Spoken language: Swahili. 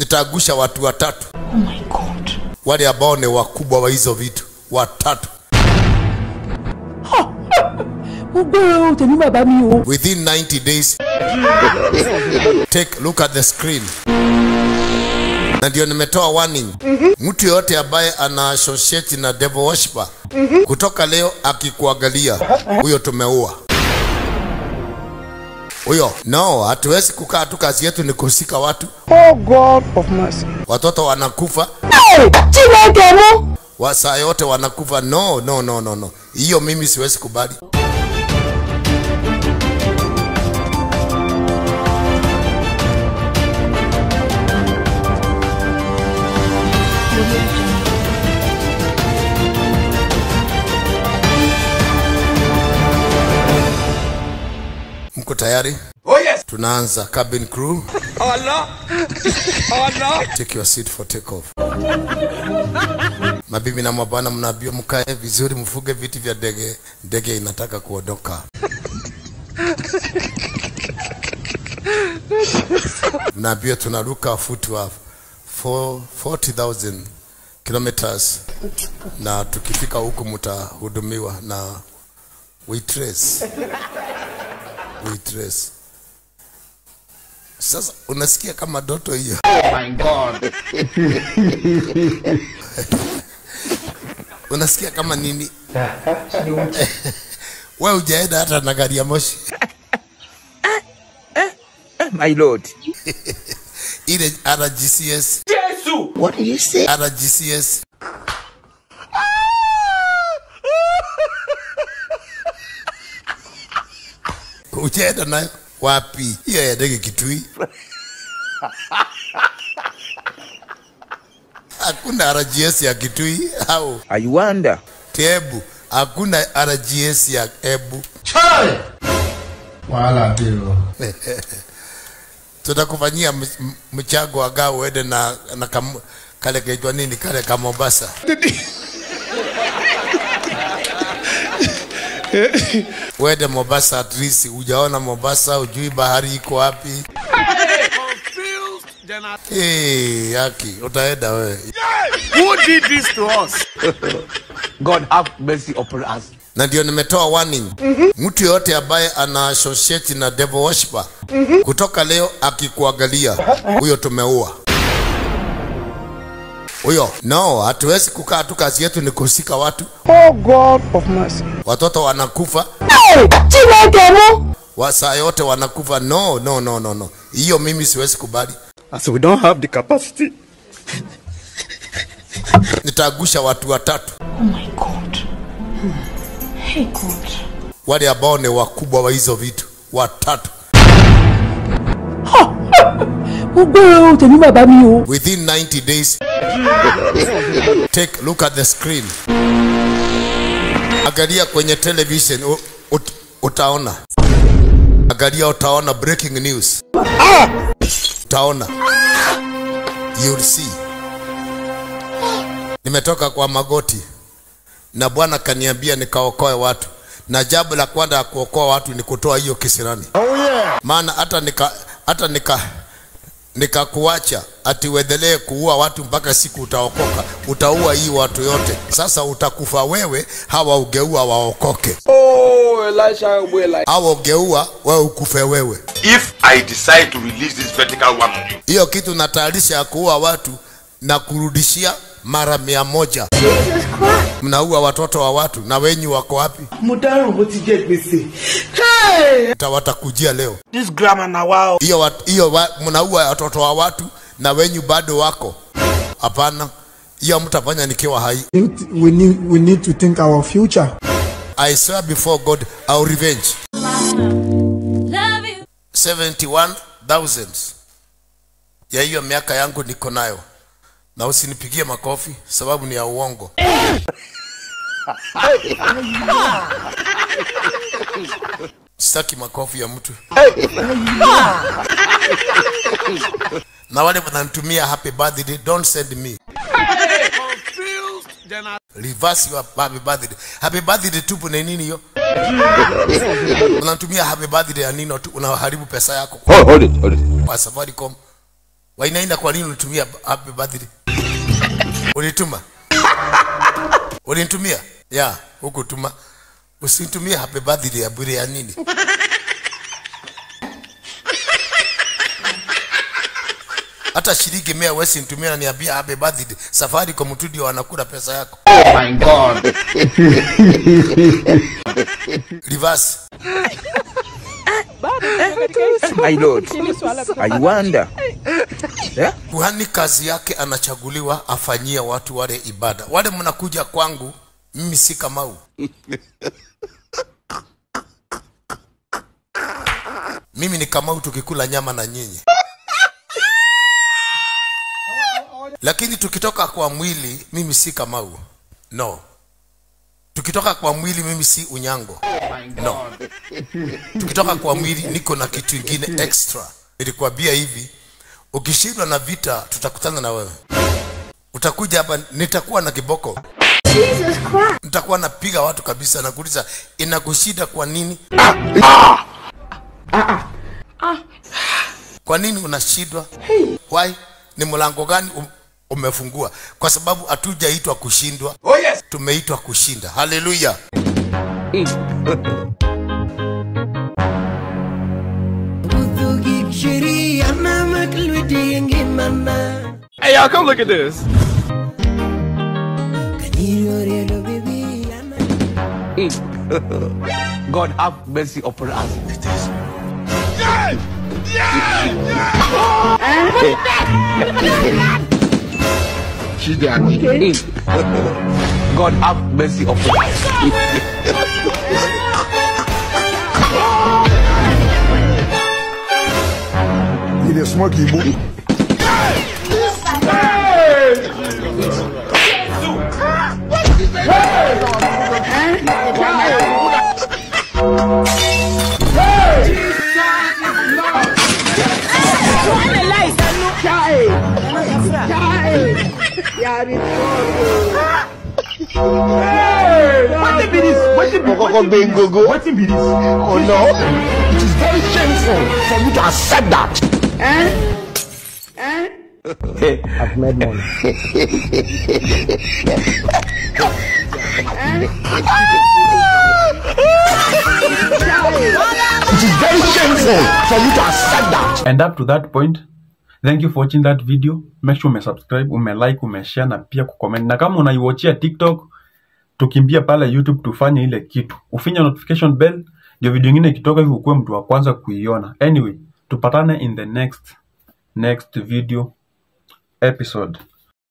nitaagusha watu watatu Oh my God. wale ambao ni wakubwa wa hizo vitu watatu Mo gbọ́ o, tèmi bàbá mi o. within 90 days take look at the screen na ndio nimetoa warning mtu yoyote ambaye ana associate na devil worshiper kutoka leo akikuangalia huyo tumeua huyo no hatuwezi kukaa tu kazi yetu ni kusika watu Oh God of mercy. watoto wanakufa Hey, Chineke mu. wa saa yote wanakufa no no no no no hiyo mimi siwezi kubali mko tayari Oh yes. tunaanza cabin crew Allah. Allah. take your seat for take off mabibi na mabwana mnaambiwa mkae vizuri mfuge viti vya ndege ndege inataka kuondoka mnaambiwa tunaruka futi wa 4 40,000 kilometers na tukifika huku mtahudumiwa na waitress waitress sasa unasikia kama doto hiyo unasikia kama nini we ujaenda hata na gari ya moshi My lord. ile rgcs What did you say? rgcs ujaenda nayo wapi hiyo ya ndege kitui hakuna rgs ya kitui au I wonder. tebu hakuna rgs ya ebu wàhálà dé o. tutakufanyia m- m- mchango aga uende na, na kam, kale kaitwa nini kale ka Mombasa uende Mombasa at least ujaona Mombasa ujui bahari iko wapi hey, yaki utaenda wewe Who did this to us? God have mercy upon us. na ndio nimetoa warning mtu yoyote ambaye ana associate na devil worshiper kutoka leo akikuangalia huyo tumeua huyo no hatuwezi kukaa tu kazi yetu ni kusika watu Oh God of mercy. watoto wanakufa Hey, Chineke mu. wa saa yote wanakufa no no no no no hiyo mimi siwezi kubali As we don't have the capacity. nitaagusha watu watatu Oh my God. Hey God. wale ambao ni wakubwa wa hizo vitu watatu Mo gbọ́ o, tèmi bàbá mi o. within 90 days take look at the screen angalia kwenye television u, ut, utaona angalia utaona breaking news utaona you'll see nimetoka kwa magoti na bwana kaniambia nikaokoe watu na jambo la kwanza ya kuokoa watu ni kutoa hiyo kisirani oh, yeah. maana hata nika hata nika nikakuacha ati uendelee kuua watu mpaka siku utaokoka utaua hii watu yote sasa utakufa wewe hawa ugeua waokoke Oh, Elisha will like. hawa ugeua wewe ukufe wewe if I decide to release this vertical one on you, hiyo kitu natayarisha ya kuua watu na kurudishia mara mia moja mnaua watoto wa watu na wenyu wako wapi mo dáràn bó ti jẹ gbèsè. Hey! Ta- watakujia leo this grammar na wa o. hiyo wat- hiyo wa- mnaua watoto wa watu na wenyu bado wako hapana hiyo mtafanya nikiwa hai we need we need to think our future. I swear before God, I'll revenge. 71,000 ya hiyo miaka yangu niko nayo, na usinipigie makofi sababu ni ya uongo. Sitaki makofi ya mtu. na wale wananitumia happy birthday, don't send me. reverse your happy birthday. Happy birthday tupu ni nini hiyo? Unatumia happy birthday ya nini tu unaharibu pesa yako Hold, hold it, hold it. kwa Safaricom. Wainaina, kwa nini ulitumia happy birthday? Ulituma? Ulinitumia? Ya, hukutuma. Usinitumie happy birthday ya bure ya nini? Hata shilingi mia wesi nitumia na niambia happy birthday. Safari kwa mtu ndio wanakula pesa yako. My God. Reverse. My Lord. I wonder. Kuhani kazi yake anachaguliwa afanyie watu wale ibada. Wale mnakuja kwangu, mimi si Kamau. mimi ni Kamau tukikula nyama na nyinyi. Lakini tukitoka kwa mwili, mimi si Kamau. No. Tukitoka kwa mwili, mimi si Unyango. No. Tukitoka kwa mwili, niko na kitu ingine extra. Nilikwambia hivi, ukishindwa na vita, tutakutana na wewe. Utakuja hapa, nitakuwa na kiboko, Jesus Christ. nitakuwa napiga watu kabisa. Nakuuliza, inakushinda kwa nini? Kwa nini unashindwa? Why? Ni mlango gani um, umefungua? Kwa sababu hatujaitwa kushindwa, Oh yes. tumeitwa kushinda. Haleluya! Hey, y'all, come look at this. God have mercy upon us. God have mercy upon us. You dey smoke Igbo? Wetin be this? Wetin be Okoko Bengogo. Wetin be this? Oh no. It is very shameful for you to accept that. I've made money. It is very shameful for you to accept that. And up to that point, thank you for watching that video. Make sure umesubscribe, umelike, umeshare na pia kucomment. Na kama unaiwatchia TikTok, tukimbia pale YouTube tufanye ile kitu. Ufinya notification bell ndio video nyingine ikitoka hivi ukuwe mtu wa kwanza kuiona. Anyway, tupatane in the next next video episode.